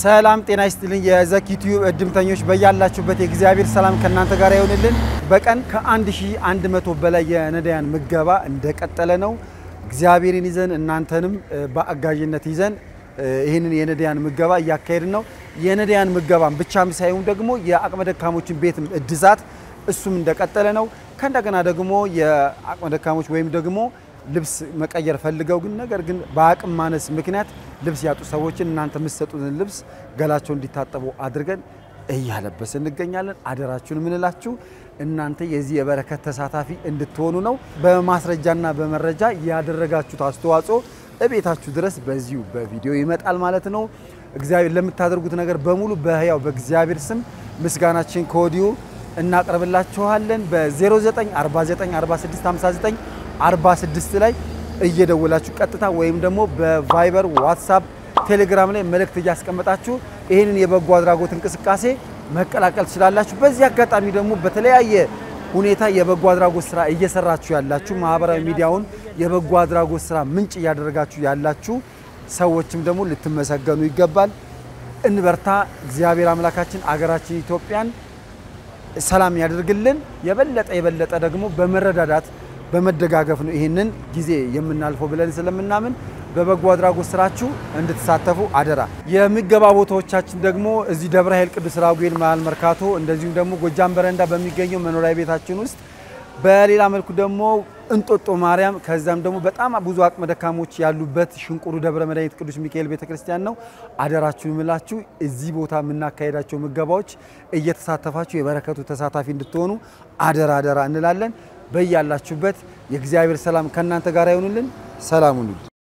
ሰላም ጤና ይስጥልኝ። የዘኪ ቲዩብ እድምተኞች በያላችሁበት የእግዚአብሔር ሰላም ከእናንተ ጋር ይሆንልን። በቀን ከ1100 በላይ የነዳያን ምገባ እንደቀጠለ ነው። እግዚአብሔርን ይዘን እናንተንም በአጋዥነት ይዘን ይህንን የነዳያን ምገባ እያካሄድን ነው። የነዳያን ምገባን ብቻም ሳይሆን ደግሞ የአቅመ ደካሞችን ቤት እድሳት እሱም እንደቀጠለ ነው። ከእንደገና ደግሞ የአቅመ ደካሞች ወይም ደግሞ ልብስ መቀየር ፈልገው ግን ነገር ግን በአቅም ማነስ ምክንያት ልብስ ያጡ ሰዎችን እናንተ የምትሰጡትን ልብስ ገላቸው እንዲታጠቡ አድርገን እያለበስ እንገኛለን። አደራችሁን የምንላችሁ እናንተ የዚህ የበረከት ተሳታፊ እንድትሆኑ ነው። በማስረጃና በመረጃ ያደረጋችሁት አስተዋጽኦ እቤታችሁ ድረስ በዚሁ በቪዲዮ ይመጣል ማለት ነው። እግዚአብሔር ለምታደርጉት ነገር በሙሉ በህያው በእግዚአብሔር ስም ምስጋናችን ከወዲሁ እናቀርብላችኋለን። በ09494659 46 ላይ እየደወላችሁ ቀጥታ ወይም ደግሞ በቫይበር ዋትሳፕ፣ ቴሌግራም ላይ መልእክት እያስቀመጣችሁ ይህንን የበጎ አድራጎት እንቅስቃሴ መቀላቀል ትችላላችሁ። በዚህ አጋጣሚ ደግሞ በተለያየ ሁኔታ የበጎ አድራጎት ስራ እየሰራችሁ ያላችሁ ማህበራዊ ሚዲያውን የበጎ አድራጎት ስራ ምንጭ እያደረጋችሁ ያላችሁ ሰዎችም ደግሞ ልትመሰገኑ ይገባል። እንበርታ። እግዚአብሔር አምላካችን አገራችን ኢትዮጵያን ሰላም ያደርግልን። የበለጠ የበለጠ ደግሞ በመረዳዳት በመደጋገፍ ነው ይህንን ጊዜ የምናልፈው ብለን ስለምናምን በበጎ አድራጎት ስራችሁ እንድትሳተፉ አደራ። የምገባ ቦታዎቻችን ደግሞ እዚህ ደብረ ኃይል ቅዱስ ራጉኤል መሀል መርካቶ፣ እንደዚሁም ደግሞ ጎጃም በረንዳ በሚገኘው መኖሪያ ቤታችን ውስጥ፣ በሌላ መልኩ ደግሞ እንጦጦ ማርያም፣ ከዛም ደግሞ በጣም ብዙ አቅመ ደካሞች ያሉበት ሽንቁሩ ደብረ መድኃኒት ቅዱስ ሚካኤል ቤተክርስቲያን ነው። አደራችሁን ምላችሁ እዚህ ቦታ የምናካሄዳቸው ምገባዎች እየተሳተፋችሁ የበረከቱ ተሳታፊ እንድትሆኑ አደራ አደራ እንላለን። በያላችሁበት የእግዚአብሔር ሰላም ከእናንተ ጋር ይሆኑልን። ሰላም ሁኑ።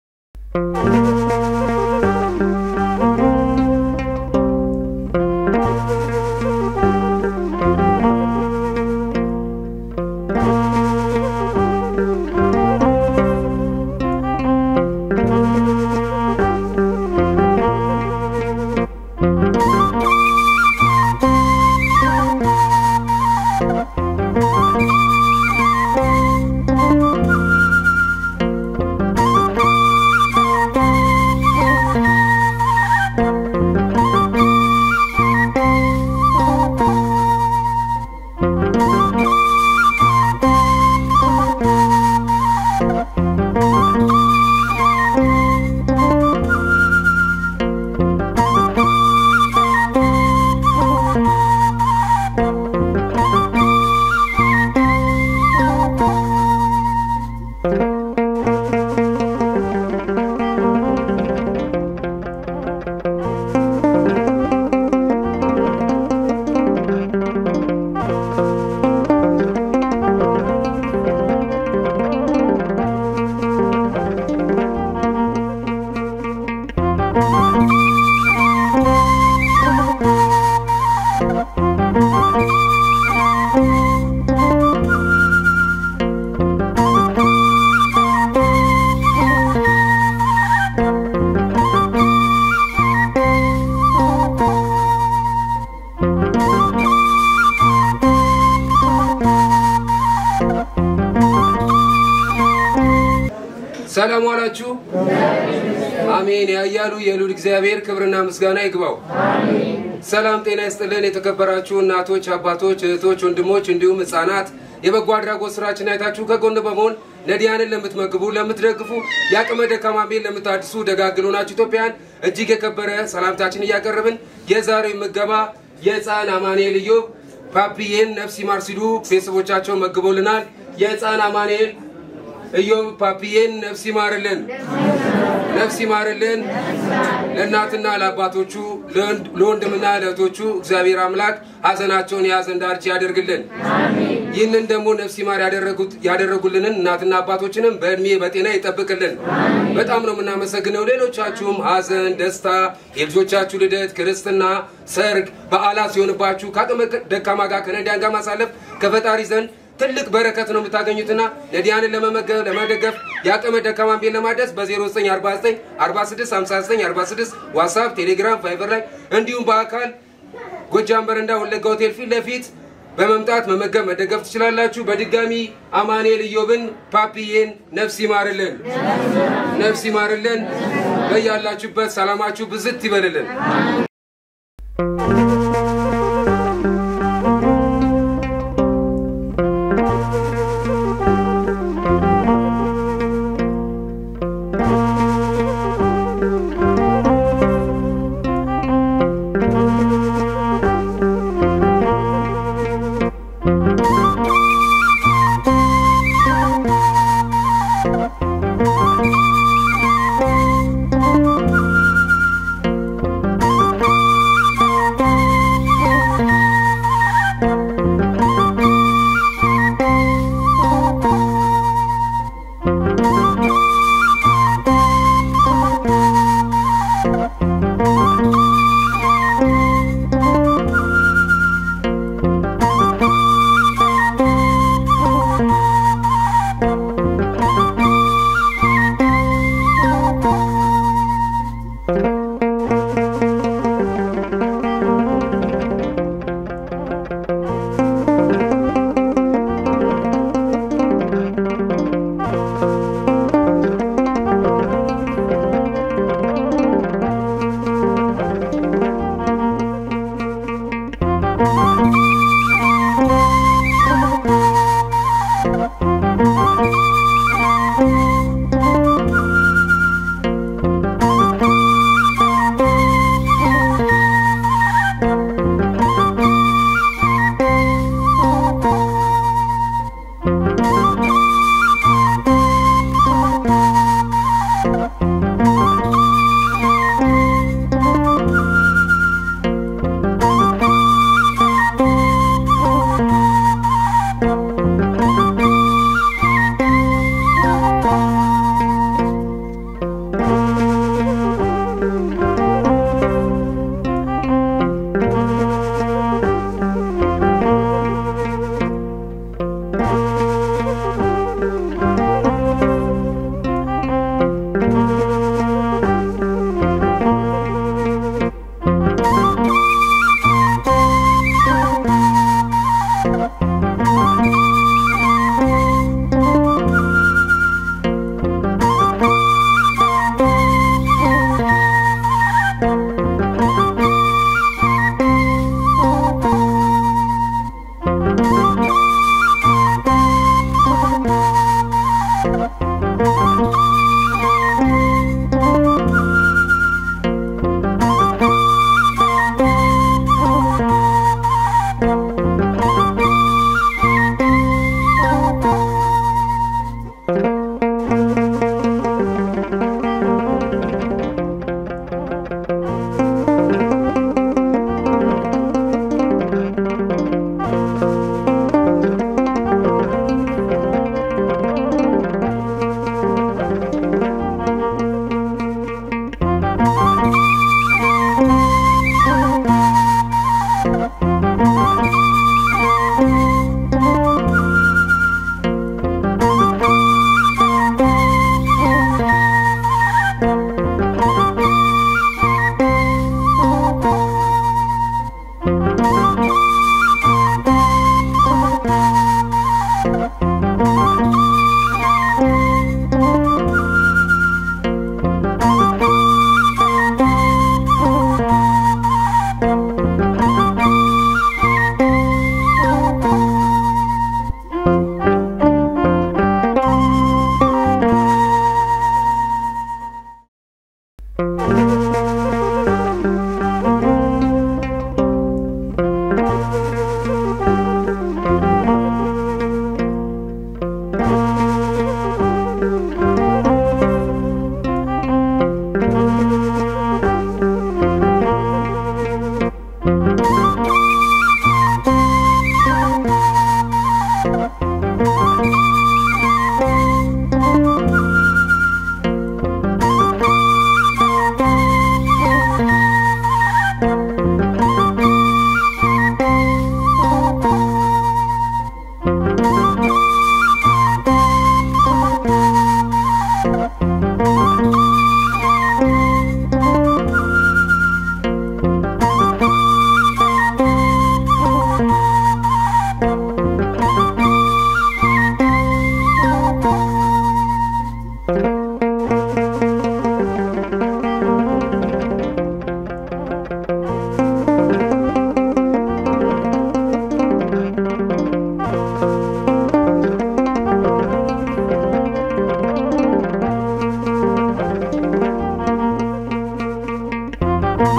ሰላም ዋላችሁ። አሜን። ያያሉ የሉል እግዚአብሔር ክብርና ምስጋና ይግባው። ሰላም ጤና ይስጥልን። የተከበራችሁ እናቶች፣ አባቶች፣ እህቶች፣ ወንድሞች እንዲሁም ህጻናት የበጎ አድራጎት ስራችን አይታችሁ ከጎን በመሆን ነዲያንን ለምትመግቡ፣ ለምትደግፉ፣ የአቅመ ደካማ ቤት ለምታድሱ ደጋግሎ ናችሁ ኢትዮጵያን እጅግ የከበረ ሰላምታችን እያቀረብን የዛሬው ምገባ የህፃን አማኑኤል ኢዮብ ፓፒዬን ነፍስ ይማር ሲሉ ቤተሰቦቻቸው መግቦልናል። የህፃን አማኑኤል ኢዮብ ፓፒዬን ነፍስ ይማርልን፣ ነፍስ ይማርልን። ለእናትና ለአባቶቹ ለወንድምና ለእህቶቹ እግዚአብሔር አምላክ ሀዘናቸውን የሀዘን ዳርቻ ያደርግልን። ይህንን ደግሞ ነፍስ ይማር ያደረጉልንን እናትና አባቶችንም በእድሜ በጤና ይጠብቅልን። በጣም ነው የምናመሰግነው። ሌሎቻችሁም ሀዘን፣ ደስታ፣ የልጆቻችሁ ልደት፣ ክርስትና፣ ሰርግ፣ በዓላት ሲሆንባችሁ ከአቅመ ደካማ ጋር ከነዳያን ጋር ማሳለፍ ከፈጣሪ ዘንድ ትልቅ በረከት ነው የምታገኙትና ነዲያንን ለመመገብ ለመደገፍ የአቅመ ደካማን ቤት ለማድረስ በ0949 46 59 46 ዋትሳፕ፣ ቴሌግራም፣ ቫይበር ላይ እንዲሁም በአካል ጎጃም በረንዳ ወለጋ ሆቴል ፊት ለፊት በመምጣት መመገብ መደገፍ ትችላላችሁ። በድጋሚ አማኑኤል ኢዮብን ፓፒዬን ነፍስ ይማርልን፣ ነፍስ ይማርልን። በያላችሁበት ሰላማችሁ ብዝት ይበልልን። ♪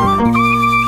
ነው።